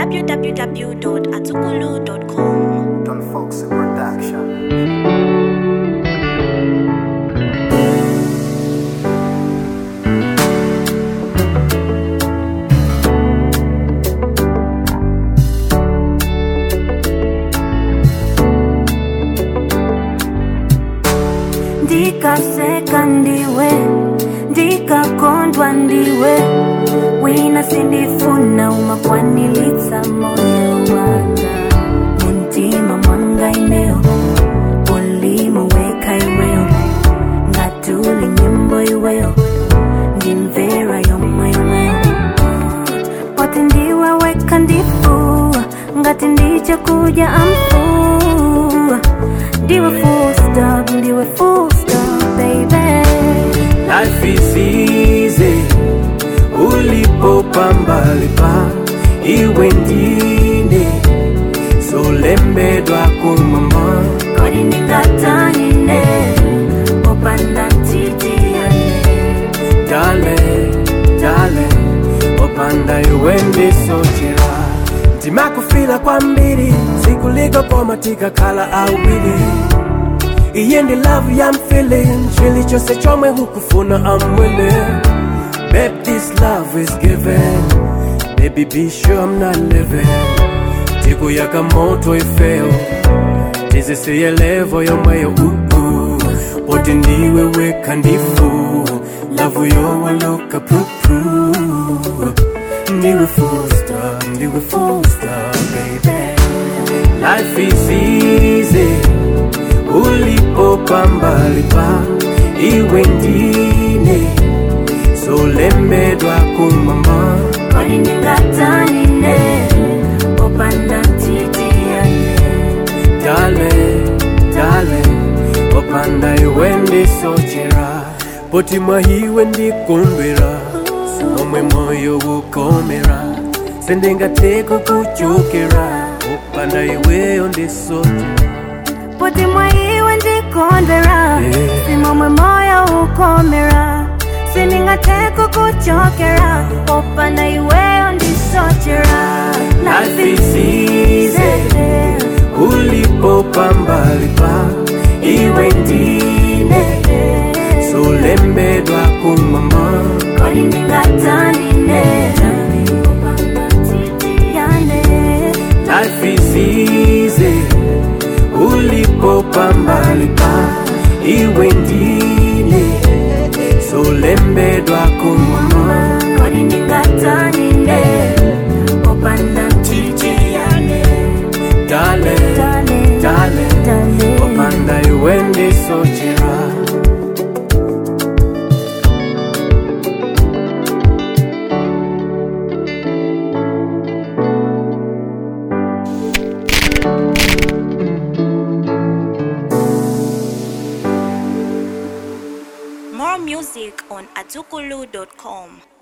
www.atukulu.com. Don Foxy Production. ndikaseka ndiwe ndikakondwa ndiwe wina sindifuna umakwanilitsa moyo wanga muntima mwanga ineo ulimo weka iweyo ngatuli nyimbo iweyo ndimvera yomweyomeyo poti ndiwe weka ndifu ngati ndiche kuja amfu ndiwe full stop ndiwe full stop baby Life is easy ulipopambalipa iwe ndine solembedwa kumama kodi ndingatanine opanda ntitiyane dale dale opanda iwe ndisochera ndimakufila kwambiri sikulikopoma tikakhala awiri iye ndi love yam feeling chili chose chomwe hukufuna I'm willing Babe, this love is given Baby, be sure I'm not living tikuyaka moto ifeo tizisiye levo yomweyo uku poti ndiwe weka ndifu lavu yowaloka prupru ndiwe fusta ndiwe fusta baby life is easy ulipopambalipa iwe ndine solembedwa kumama kodi ndingatanine opanda ntitiyane dale dale opanda iwe ndisochera poti mwahiwe ndikondwera omwe moyo ukomera sendingateko kuchokera opanda iweyo ndisochera poti mwaiwe ndikondera Yeah. simomwe moyo ukomera sindingateko kuchokera opanda iweyo ndisochera Life is easy. ulipopambalipa iwe ndine solembedwa kumama kodi ndingatanine opanda ntitiyane life is easy ulipopambalipa iwe ndine solembedwa kumama kodi ndingatanine opanda ntitiyane dale Dale, dale dale. opanda iwe ndisochera More music on atukulu.com.